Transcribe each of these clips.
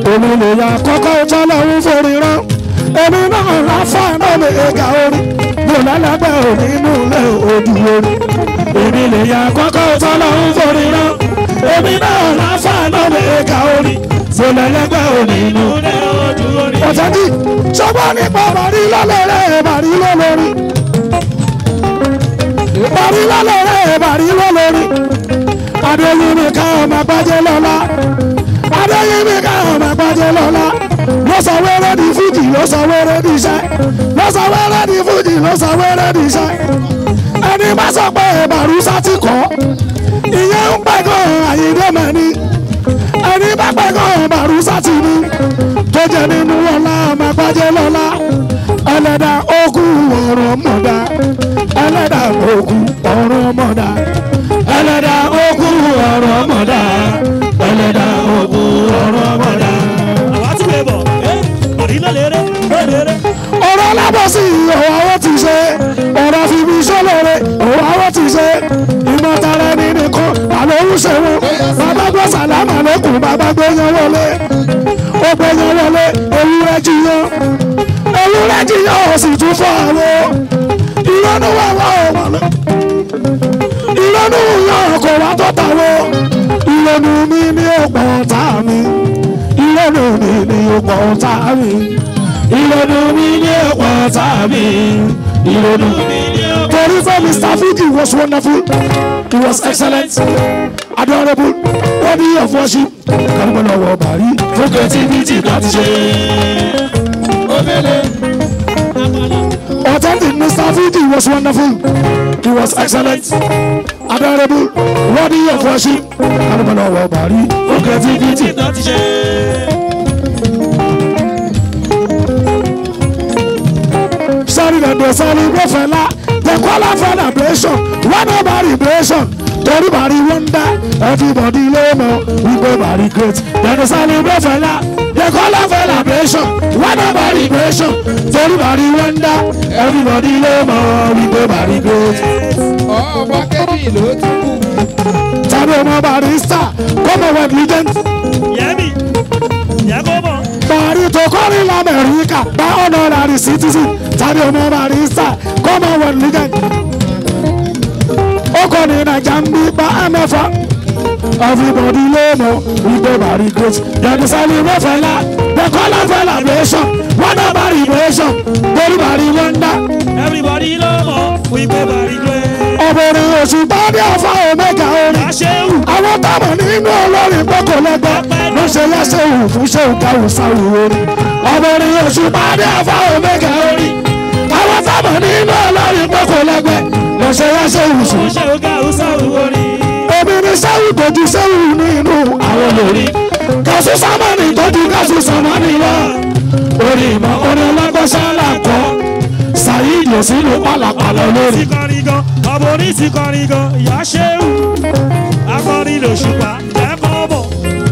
èmi lè ya kọ́kọ́ tọ́lọ́hún forí rán èmi náà láfa náà lè ga orí mi ò lálẹ́gbẹ́ òní inú ilé òdì orí èmi lè ya kọ́kọ́ tọ́lọ́hún forí rán èmi náà láfa náà lè ga orí mi ò lálẹ́gbẹ́ òní inú ilé òdì orí. ọ̀tẹ́jì sọ́gbọ́n nípa bàrí lọ́lọ́rẹ́ bàrí lọ́lọ́rí bàrí lọ́lọ́rẹ́ bàrí lọ́lọ́rí adéyìnbí ká ọmọ gbájẹ́ lọ́la adéyìnbí ká ọmọ gbájẹ́ lọ́la ló sọ wẹ́rẹ́ di fújì ló sọ wẹ́rẹ́ di iṣẹ́ ló sọ wẹ́rẹ́ di fújì ló sọ wẹ́rẹ́ di iṣẹ́ ẹni bá sọ pé bàrúsá ti kọ́ ìyẹn ń pẹ́ gan àyíndé mẹ́ni ẹni bá pẹ́ gan bàrúsá ti ní tó jẹ́ nínú ọ̀la ọmọ gbájẹ́ lọ́la ẹlẹ́dà ogun ọ̀rọ̀ mọ̀dá ẹlẹ́dà ogun ọ̀rọ̀ mọ̀dá ẹlẹ́dà ogun ọ̀rọ̀ mọ̀dá ẹlẹ́dà ogun ọ̀rọ̀ mọ̀dá. àwa tún lè bọ̀ àrílẹ̀ lérè lérè. ọ̀rọ̀ alábọ̀sí òwò àwọn ti ṣe ọ̀rọ̀ fífi sọ́lọ́rẹ́ òwò àwọn ti ṣe ìmọ̀tara ẹni nìkan àlọ́ ń ṣe wọn bàbá gbọ́ sàlámà lẹ́kùn bàbá gbé yan wọlé ó gbé yan wọlé ewúrẹ́ jiyàn ewúrẹ́ jiyàn ó sì tún fọ́ àwọ̀ ìrọ́nù wà wá ọ̀wọ́ lọ ìrọ́nù yan kò wá tó tàwọ̀ ìrọ́nù mi ní ọ̀pọ̀ ọ̀tá mi ìrọ́nù mi ní ọ̀pọ̀ ọ̀tá mi ìrònú mi ní ọ̀pọ̀ ọ̀tá mi ìrònú mi ní ọ̀pọ̀. torí fún mr fiji was wonderful he was excellent adorable worthy of worship kálukú lọ́wọ́ bàrí fún creativity láti ṣe. authentic mr fiji was wonderful he was excellent adorable worthy of worship kálukú lọ́wọ́ bàrí fún creativity. láti ṣe. sorry dem dey celebrate fela dem call am celebration when no celebration torí bàrí wonder everybody ló mọ wípé bàrí great dem dey celebrate fela dem call am celebration when no celebration torí bàrí wonder everybody ló mọ wípé bàrí great. ọba kẹ́rì ló tún kù. tàbí ọmọ barista commonwealth legend yẹ́mi yẹ́ kó mọ̀. bàrí tó kọrin lamẹ́ríkà bá honorary citizen tàbí ọmọ barista commonwealth legend ó kọ́ ní naija ń bí bá mẹ́fà everybody ló mọ̀ wípé bàrí great dem celebrate fẹ́lá dem call am celebration wọ́n náà bàrí vibration torí bàrí wonder everybody ló mọ̀ wípé bàrí gbé. ọ̀bẹ̀rẹ̀ oṣù bá dé ọ̀fà omega orin àṣewù àwọn táwọn nínú olórin pọ́kò lẹ́gbẹ́ ló ṣe yẹ́sẹ̀ òun fún ṣéun káwù sáwù orin ọmọrin oṣù pàdé àfa omega orin àwọn táwọn nínú olórin pọ́kò lẹ́gbẹ́ ló ṣe yẹ́sẹ̀ òun fún ṣe ọgá hausa wọrí. omi ní sẹ́wù tójú sẹ́wù nínú àwọn olórin kásù sámánì tójú kásù sámánì lọ orin ìmọ̀ orin ọlọ́gbọ́sálà kọ́ sàyídì òsínú pàlàpàlà lórí. ti kọrin gan ọmọ orí ti kọrin gan ìyá ṣéwù akọrin lòṣùpá ẹ kọ́ bọ̀.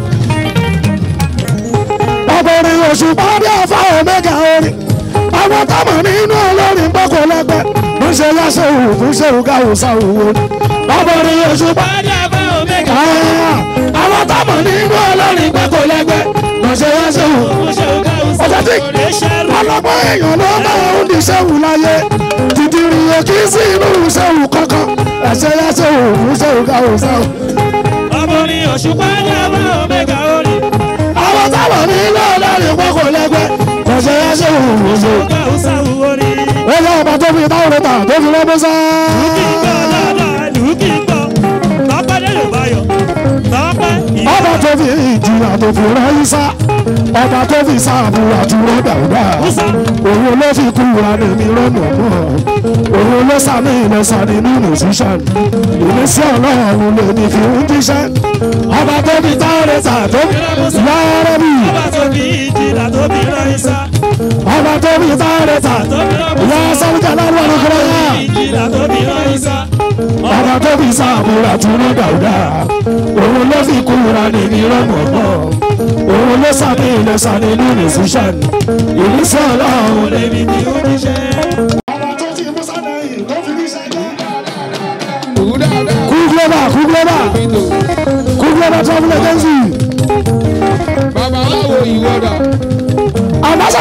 ọkùnrin oṣù pàdé àfa omega orin àwọn táwọn nínú olórin pọ́kò lẹ́gbẹ́ ló ń ṣe yáṣẹ́ òwò fún ṣéwù káwù sáwù orin ọkùnrin oṣù pàdé àfa omega orin àwọn táwọn nínú olórin pọ́kò lẹ́gbẹ́ ló ń ṣe yáṣẹ́ òwò ọjọ́ tí ọlọ́gbọ́n èèyàn ló máa ń di ṣéwù láyé tìtìrì òkì sí inú ṣéwù kankan ẹ̀ṣẹ̀ yáṣẹ́ òwò fún ṣéwù káwù sáwù ọmọ orí òṣùpá ní ọmọ omega orí. àwọn táwọn nínú olórin pọ́kò lẹ́gbẹ́ ló ń ṣe yáṣẹ́ òwò fún ṣéwù ọgá hausa wọrí. Ẹ̀yà ọba tó fi táwọn ọ̀rẹ́ta tó fi rẹ́ Musa. kí n gbọ́ dáadáa lù ú kí n gbọ́ tọ́pẹ́ lè lò báyọ̀ tọ́pẹ́ ìyá. Ọba tó fi ìjìyà tó fi rẹ́ Isa. Ọba tó fi sáàbù àtúrọ̀ dàgbà. Musa. Òun ló fi kúra nìmi rọ́nà mọ́. Òun ló sàmì ìlẹ̀sà nínú nìṣíṣàn. Ìmísí ọlọ́run lè ní fi ń jíṣẹ́. Ọba tó fi táwọn ọ̀rẹ́ta tó fi rẹ́ Musa. Yára bí. ọba tó fi ìjìlá tó fi rán isa. Ọba tó fi táwọn ọ̀rẹ́ta tó fi rán musa. Ìyá Sábìjà lọ́wọ́ ní kúrẹ́ yá. ìjìlá tó fi rán isa. Ọba tó fi sáàbù àtúrọ̀ dàgbà. Òun ló fi kúra nìmi rọ́nà mọ́. Òun ló sàmì ìlẹ̀sà nínú nìṣíṣàn. Ìmísí ọlọ́run lè lèmi ni ó níṣẹ́. ọba tó ti mú sádẹ́yìn tó fi ní sẹ́jọ́. Kù dáadáa. kú global kú global Ìtò. kú global travel agency. Babaláwo ìwọ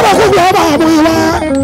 kúkú ọba àmú ìwá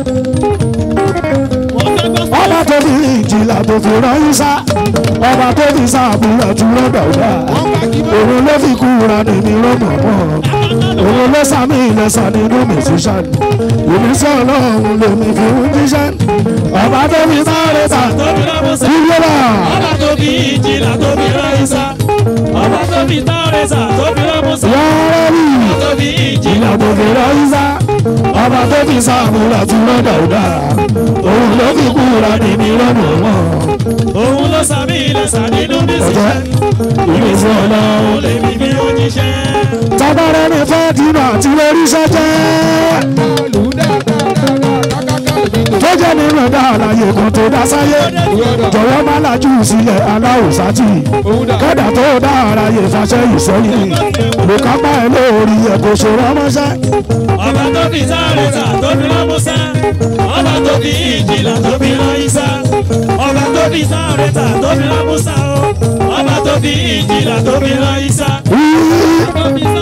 ọba tó fi ìjìlá tó fi rán yíṣá ọba tó fi sáàbùrà tún lọ́dọ̀ ọ̀dà òun ló fi kúra nìmi rọ́mọ̀ mọ́ òun ló sàmì ìlẹ̀sà nínú mẹ́sísàn ìmísí ọlọ́run lèmi fi ń jíṣẹ́ ọba tó fi sáré tà tóbi lábọ́sà. ìyẹ́lá ọba tó fi ìjìlá tó fi rán ìsá. ọba tó fi tárẹ́sà tó fi lábọ́sà. yàrá rí ọba tó fi ìjìlá ìjìlá tó fi rán yíṣá ọba tó fi sáàbùrà tún lọ́dọ̀ ọ̀dà òun ló fi kúra nìmi rọ́mọ̀ mọ́ òun ló sàmì ìlẹ̀sà nínú ọjọ́ mísíṣẹ́. ìmísí ọlọ́run òun lè fi bí ó jíṣẹ́. tábàrẹ́ ní fẹ́ dínà àti lóríṣẹ́ jẹ́ Lù dáadáa kákáká lèmi lò. tó jẹ́ nínú ẹ̀dá àlàyé kan tó dá sáyé jọ̀wọ́ má lajú sílẹ̀ aláwòsátì Òun dà. kẹ́dà tó dá ara yẹ fàṣẹ ìsẹ́yìn ló ká bá ẹ lórí ẹ̀ kò ṣe rọ́mọ́ṣẹ́ ọba tó fi tárẹ́sà tó fi lábọ́sà. ọba tó fi ìjìlá tó fi rán ìsá. ọba tó fi tárẹ́sà tó fi lábọ́sà. ọba tó fi ìjìlá tó fi rán ìsá. ọba tó fi